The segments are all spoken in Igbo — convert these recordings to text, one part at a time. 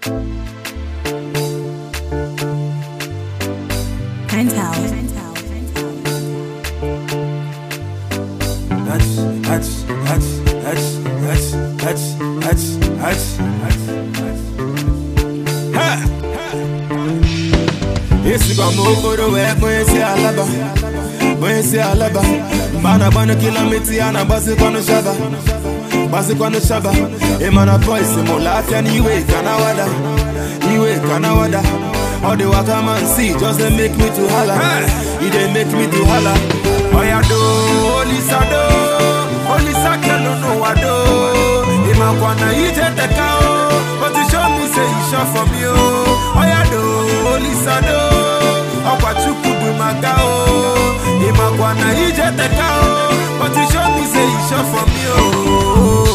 Penthouse. Hutch, hutch, hutch, hutch, hutch, hutch, hutch, hutch, hutch, hutch. Ha! Esikwa m okporo wee kpọọ esi alaba kpọọ esi alaba mgbe a na-agbanụ kilomita ya na-agbazikwanụ shaba gbazikwanụ shaba ịmana boys mụlụ afịa n'iwe ka na wada iwe ka na wada all the waka man see just dey make me to hala e dey make me to hala oya do olisa do olisa kelu n'ụwa do ịmakwa na ije teka o but you show me say you sure for me o oya do olisa do ọkwa chukwu bụ maka o ịmakwa na ije teka o but you show me say you sure for me o.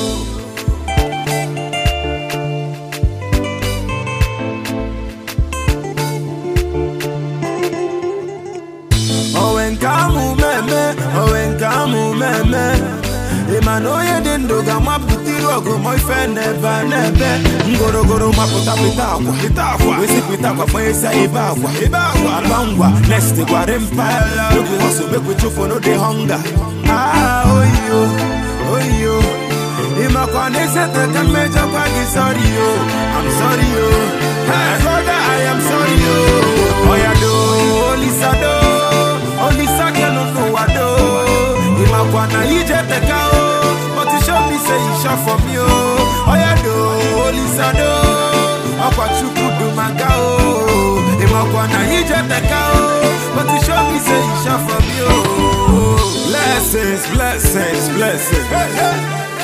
owe nke amụ meme owe nke amụ meme ịma na onye dị ndụ ga-amapụta iru ọgụ ma ife n'ebe a n'ebe ngorogoro mapụta pịta akwa pịta akwa wesi pịta akwa kpanyesa ebe akwa ebe akwa aba ngwa next gwara mpa oge hustle make we chụfụ no dey hunger ah oyo oyo ịmakwa na esete ka mmejọkwa gị sorry yo I'm sorry yo hey brother I am sorry yo oya do olisa do olisa kelu n'ụwa do ịmakwa na ije teka o but you show me say you sure for me o oya do olisa do ọkwa chukwu du maka o ịmakwa na ije teka o but you show me say you sure for me o blessings blessings blessings hey, hey.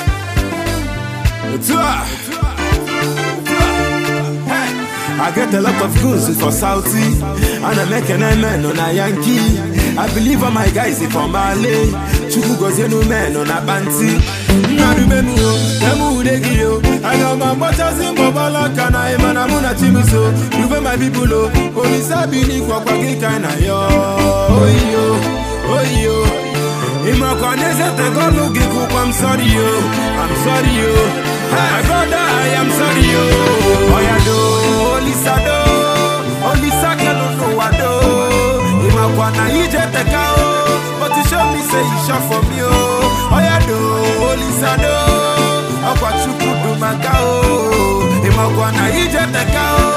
Tua. Hey. I get a lot of goods for Saudi and I'm making a man on a Yankee. I believe all my guys is from Mali. Chuku goes no man on a banty. Narumenu, Namu Degio. I got my butters in Bobala Kana, Manamuna Chimiso. You my people, Only Sabini Kwaki Kana, yo. Oh, yo. Oh, yo. ịmakwa n'ezete gọlụ gị kwụkwa m sorry yo I'm sorry yo my brother I am sorry yo oya do olisa do olisa kelu n'ụwa do ịmakwa na ije teka o but you show me say you sure for me o oya do olisa do ọkwa chukwu du maka o ịmakwa na ije teka o